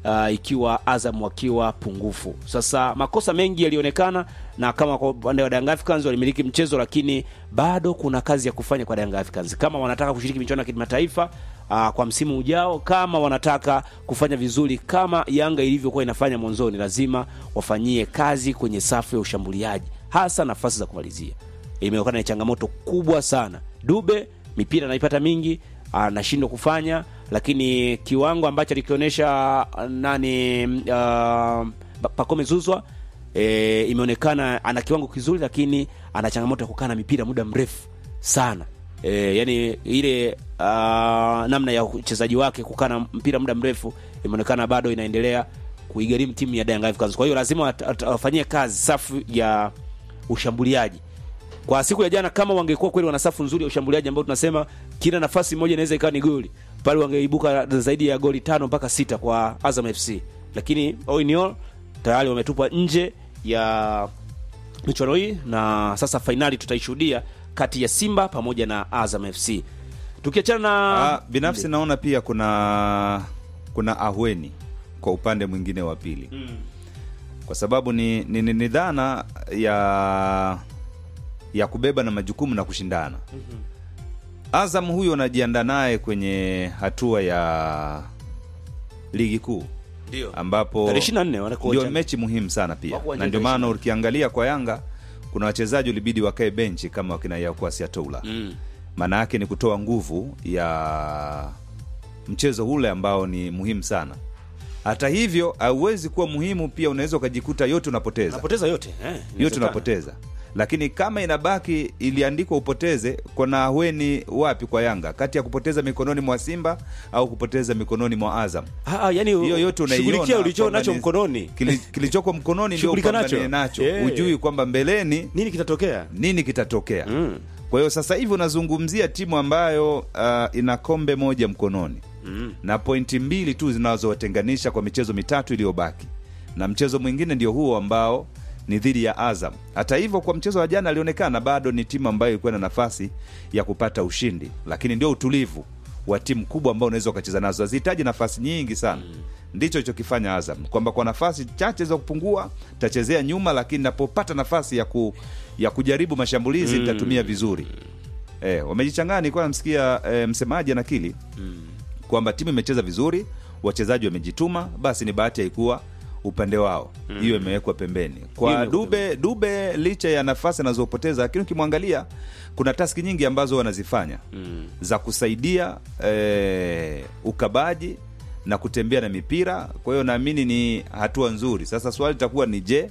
uh, ikiwa Azam wakiwa pungufu. Sasa makosa mengi yalionekana, na kama kwa upande wa Young Africans walimiliki mchezo, lakini bado kuna kazi ya kufanya kwa Young Africans kama wanataka kushiriki michuano ya kimataifa uh, kwa msimu ujao, kama wanataka kufanya vizuri kama Yanga ilivyokuwa inafanya mwanzoni, lazima wafanyie kazi kwenye safu ya ushambuliaji, hasa nafasi za kumalizia. Imeonekana ni changamoto kubwa sana. Dube mipira anaipata mingi, anashindwa kufanya, lakini kiwango ambacho alikionyesha nani uh, Pacome Zuzwa e, imeonekana ana kiwango kizuri, lakini ana changamoto ya kukaa na mipira muda mrefu sana. E, yani ile uh, namna ya uchezaji wake kukaa na mpira muda mrefu imeonekana bado inaendelea kuigharimu timu ya Young Africans. Kwa hiyo lazima wat- wat- wafanyie kazi safu ya ushambuliaji kwa siku ya jana. Kama wangekuwa kweli wana safu nzuri ya ushambuliaji ambao tunasema kila nafasi moja inaweza ikawa ni goli pale, wangeibuka zaidi ya goli tano mpaka sita kwa Azam FC, lakini all in all tayari wametupwa nje ya michuano hii, na sasa fainali tutaishuhudia kati ya Simba pamoja na Azam FC. Tukiachana na Ah, binafsi naona pia kuna kuna ahweni kwa upande mwingine wa pili kwa sababu ni, ni, ni, ni dhana ya ya kubeba na majukumu na kushindana Azam huyo anajiandaa naye kwenye hatua ya ligi kuu ndio ambapo tarehe 24 wanakuwa ndio uwanjani. mechi muhimu sana pia Wako uwanjani na ndio tarehe maana 24. ukiangalia kwa Yanga kuna wachezaji ulibidi wakae benchi kama wakina Yakuasi Atoula Mm. maana yake ni kutoa nguvu ya mchezo ule ambao ni muhimu sana. Hata hivyo hauwezi kuwa muhimu pia, unaweza ukajikuta yote unapoteza, Napoteza yote eh, yote inawezekana. unapoteza. Lakini kama inabaki iliandikwa upoteze, kuna aweni wapi kwa Yanga kati ya kupoteza mikononi mwa Simba au kupoteza mikononi mwa Azam? Ah, ah, yani Hiyo yote unaiona shughulikia ulicho kwamba nacho ni- mkononi, Kili, kilichoko mkononi ndio Shughulika upambanie nacho. nacho, Eh. ujui kwamba mbeleni nini kitatokea? nini kitatokea. Mm. Kwa hiyo sasa hivi unazungumzia timu ambayo uh, ina kombe moja mkononi Mm. na pointi mbili tu zinazowatenganisha kwa michezo mitatu iliyobaki, na mchezo mwingine ndio huo ambao ni dhidi ya Azam. Hata hivyo, kwa mchezo wa jana alionekana bado ni timu ambayo ilikuwa na nafasi ya kupata ushindi, lakini ndio utulivu wa timu kubwa ambao unaweza ukacheza nazo, hazihitaji nafasi nyingi sana. Ndicho ilichokifanya Azam, kwamba kwa nafasi chache za kupungua tachezea nyuma, lakini napopata nafasi ya, ku, ya kujaribu mashambulizi nitatumia vizuri. Eh, wamejichanganya. Nilikuwa namsikia eh, msemaji anakili kwamba timu imecheza vizuri, wachezaji wamejituma, basi ni bahati haikuwa upande wao, hiyo imewekwa pembeni. Hiyo Kwa imewekwa Dube, Dube licha ya nafasi anazopoteza, lakini ukimwangalia kuna taski nyingi ambazo wanazifanya za kusaidia eh, ukabaji na kutembea na mipira. Kwa hiyo naamini ni hatua nzuri. Sasa swali litakuwa ni je,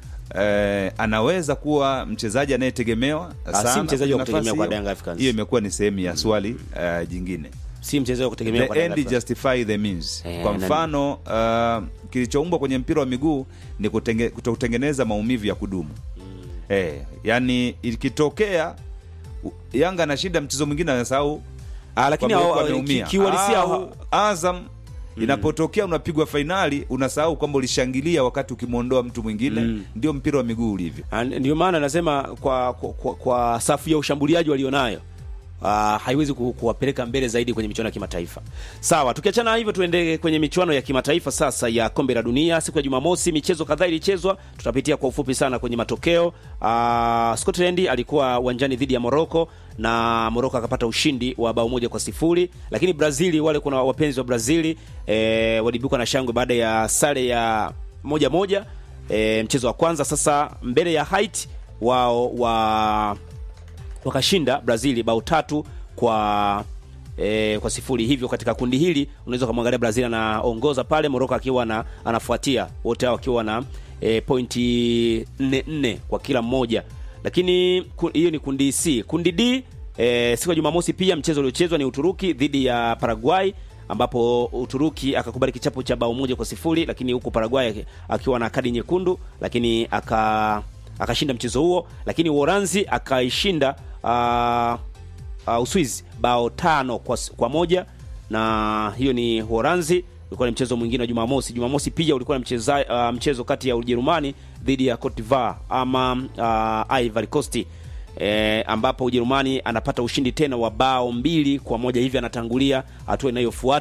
eh, anaweza kuwa mchezaji anayetegemewa Ah, si sana mchezaji wa kwenye kutegemewa nafasi kwa hiyo? Young Africans. Hiyo imekuwa ni sehemu ya swali eh, jingine Si mchezo wa kutegemea kwa the Yanga end Africans. justify the means. Eh, Kwa na- mfano uh, kilichoumbwa kwenye mpira wa miguu ni kutenge, kutotengeneza maumivu ya kudumu eh, yani ikitokea u- Yanga anashinda mchezo mwingine anasahau Ah, lakini kwamba hao- yuko ameumia. ki- kiuhalisia Au hao- Azam inapotokea unapigwa fainali unasahau kwamba ulishangilia wakati ukimwondoa mtu mwingine. Ndio mpira wa miguu ulivyo. Ah, ndio maana nasema kwa, kwa, kwa, kwa safu ya ushambuliaji walionayo Uh, haiwezi ku, kuwapeleka mbele zaidi kwenye michuano ya kimataifa. Sawa, tukiachana hivyo tuende kwenye michuano ya kimataifa sasa ya kombe la dunia. Siku ya Jumamosi michezo kadhaa ilichezwa, tutapitia kwa ufupi sana kwenye matokeo. Uh, Scotland alikuwa uwanjani dhidi ya Morocco na Morocco akapata ushindi wa bao moja kwa sifuri, lakini Brazili, wale kuna wapenzi wa Brazili eh, walibuka na shangwe baada ya sare ya moja moja e, mchezo wa kwanza. Sasa mbele ya Haiti wao wa wakashinda Brazili bao tatu kwa e, kwa sifuri. Hivyo katika kundi hili unaweza kumwangalia Brazil anaongoza pale, Morocco akiwa na anafuatia, wote hao wakiwa na e, pointi nne nne kwa kila mmoja, lakini ku- hiyo ni kundi C. Kundi D e, siku ya Jumamosi pia mchezo uliochezwa ni Uturuki dhidi ya Paraguay ambapo Uturuki akakubali kichapo cha bao moja kwa sifuri, lakini huku Paraguay aki- akiwa na kadi nyekundu, lakini aka akashinda mchezo huo, lakini Uholanzi akaishinda uh, uh, Uswizi bao tano kwa, s- kwa moja na hiyo ni Uholanzi. Ulikuwa ni mchezo mwingine wa Jumamosi. Jumamosi pia ulikuwa ni mcheza, uh, mchezo kati ya Ujerumani dhidi ya Cote d'Ivoire ama uh, Ivory Coast e, ambapo Ujerumani anapata ushindi tena wa bao mbili kwa moja, hivi anatangulia hatua inayofuata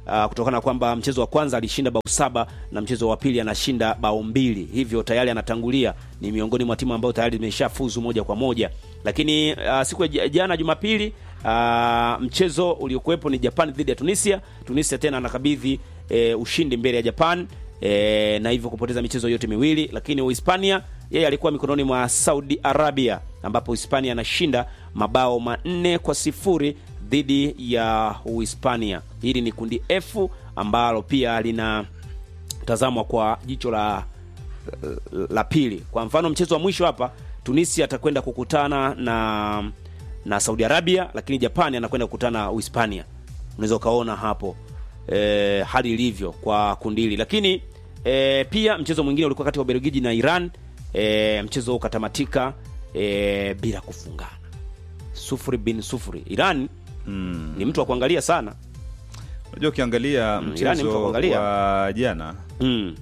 uh, kutokana na kwamba mchezo wa kwanza alishinda bao saba na mchezo wa pili anashinda bao mbili, hivyo tayari anatangulia, ni miongoni mwa timu ambayo tayari imeshafuzu moja kwa moja. Lakini uh, siku ya j- jana Jumapili, uh, mchezo uliokuwepo ni Japan dhidi ya Tunisia. Tunisia tena anakabidhi eh, ushindi mbele ya Japan eh, na hivyo kupoteza michezo yote miwili, lakini Uhispania yeye alikuwa mikononi mwa Saudi Arabia ambapo Hispania anashinda mabao manne kwa sifuri dhidi ya Uhispania. Hili ni kundi F ambalo pia linatazamwa kwa jicho la la pili. Kwa mfano mchezo wa mwisho hapa Tunisia atakwenda kukutana na na Saudi Arabia, lakini Japani anakwenda kukutana na Uhispania. Unaweza ukaona hapo e, hali ilivyo kwa kundi hili, lakini e, pia mchezo mwingine ulikuwa kati ya Ubelgiji na Iran. E, mchezo huu ukatamatika e, bila kufungana, sufuri bin sufuri. Iran Mm. ni mtu wa kuangalia sana Unajua ukiangalia Irani mtu wa mchezo kuangalia. wa jana mm.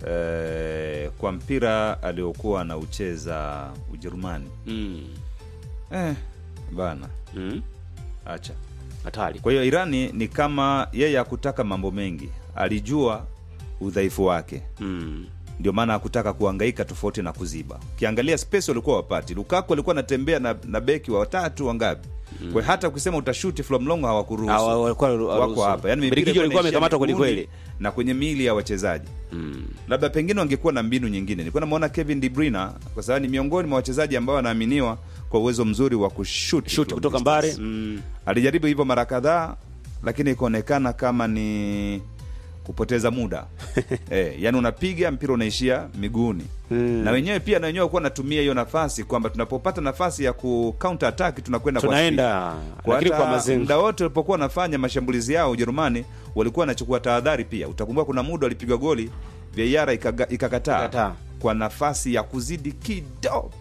eh, kwa mpira aliokuwa anaucheza Ujerumani Mm. eh, bana Mm. acha. hatari Kwa hiyo Irani ni kama yeye hakutaka mambo mengi, alijua udhaifu wake, mm. ndio maana hakutaka kuhangaika tofauti na kuziba. Ukiangalia space walikuwa wapati, Lukaku alikuwa anatembea na, na beki wa watatu wangapi? Kwa hiyo hata ukisema utashuti from long hawakuruhusu Hawa- walikuwa wako hawaruhusu. hapa yani mipira Ubelgiji ilikuwa walikuwa inaishia wamekamatwa kweli miguuni kweli. na kwenye miili ya wachezaji Mm. labda pengine wangekuwa na mbinu nyingine. Nilikuwa namuona Kevin De Bruyne kwa sababu ni miongoni mwa wachezaji ambao wanaaminiwa kwa uwezo mzuri wa kushuti Shuti from kutoka distance. mbali mm. Alijaribu hivyo mara kadhaa, lakini ikaonekana kama ni kupoteza muda eh, yani unapiga mpira unaishia miguuni Mm. na wenyewe pia na wenyewe walikuwa wanatumia hiyo nafasi kwamba tunapopata nafasi ya ku counter attack tunakwenda kwa speed. tunaenda Kwa lakini kwa hata mazengo muda wote walipokuwa wanafanya mashambulizi yao Ujerumani walikuwa wanachukua tahadhari pia. Utakumbuka kuna muda walipigwa goli VAR ikaga- ikakataa Ikakataa. kwa nafasi ya kuzidi kidogo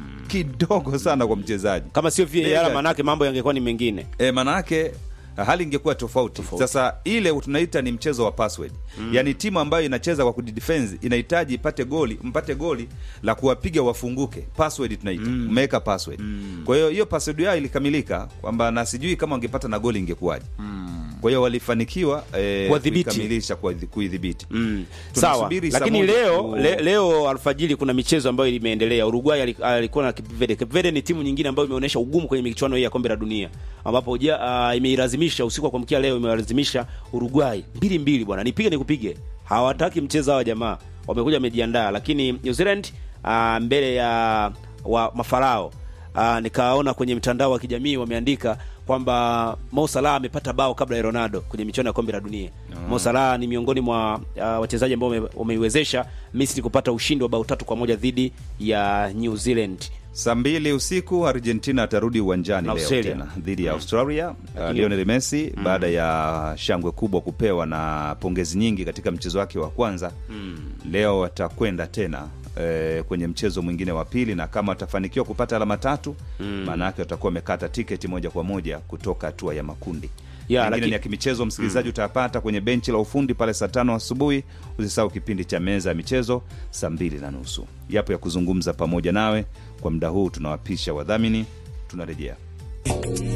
kidogo sana kwa mchezaji kama sio VAR Bega- manake mambo yangekuwa ni mengine e, maanake hali ingekuwa tofauti. Sasa ile tunaita ni mchezo wa password mm. Yaani timu ambayo inacheza kwa kudefense inahitaji ipate goli, mpate goli la kuwapiga wafunguke. Password tunaita mm. umeweka password mm. Kwa hiyo hiyo password yao ilikamilika kwamba na sijui kama wangepata na goli ingekuwaje mm. Kwa hiyo walifanikiwa eh, Kuwadhibiti. kuikamilisha kwa kuidhibiti Mm. Sawa, Tunasubiri saa lakini moja leo ku- le, leo alfajiri kuna michezo ambayo imeendelea. Uruguay ali- alikuwa na Cape Verde. Cape Verde ni timu nyingine ambayo imeonyesha ugumu kwenye michuano hii ya kombe la dunia, ambapo ja, uh, imeilazimisha usiku wa kuamkia leo imeilazimisha Uruguay mbili mbili. Bwana, nipige nikupige, hawataki mchezo hawa jamaa, wamekuja wamejiandaa, lakini New Zealand uh, mbele ya wa mafarao uh, nikaona kwenye mtandao wa kijamii wameandika kwamba Mo Salah amepata bao kabla ya Ronaldo kwenye michuano ya kombe la dunia. Mo Salah ni miongoni mwa uh, wachezaji ambao wame- wameiwezesha Misri kupata ushindi wa bao tatu kwa moja dhidi ya New Zealand. Saa mbili usiku Argentina atarudi uwanjani Na leo Australia. tena dhidi ya Australia. Uh, Lakini- Lionel Messi baada ya shangwe kubwa kupewa na pongezi nyingi katika mchezo wake wa kwanza leo atakwenda tena eh, kwenye mchezo mwingine wa pili, na kama atafanikiwa kupata alama tatu maana yake watakuwa wamekata tiketi moja kwa moja kutoka hatua ya makundi. Ya, Mengine lakini- ni ya kimichezo msikilizaji, utayapata kwenye benchi la ufundi pale saa tano asubuhi. Usisahau kipindi cha meza ya michezo saa mbili na nusu. Yapo ya kuzungumza pamoja nawe kwa muda huu. Tunawapisha wadhamini, tunarejea.